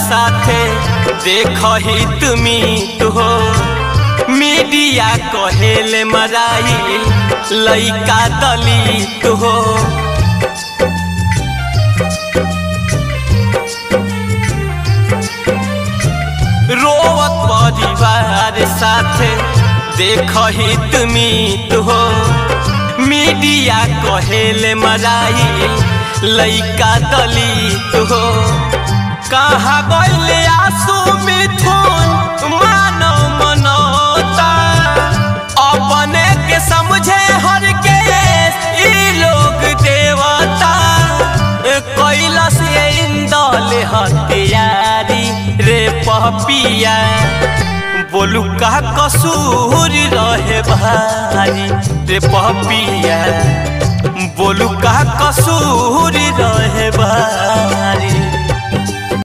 साथे देख ही तुमी तो हो मीडिया कहेले मराई लइका दलित हो रोवत परिवार साथे देख ही तुमी तो हो मीडिया कहेले मराई लइका दलित हो कहाँ गइले आंसू मिथुन मानव मनोता अपने के समझे हर के ई लोग देवता कैलाश इंदल हथियारी रे पपिया बोलू का कसूर रहे भारी रे पपिया बोलू का कसूर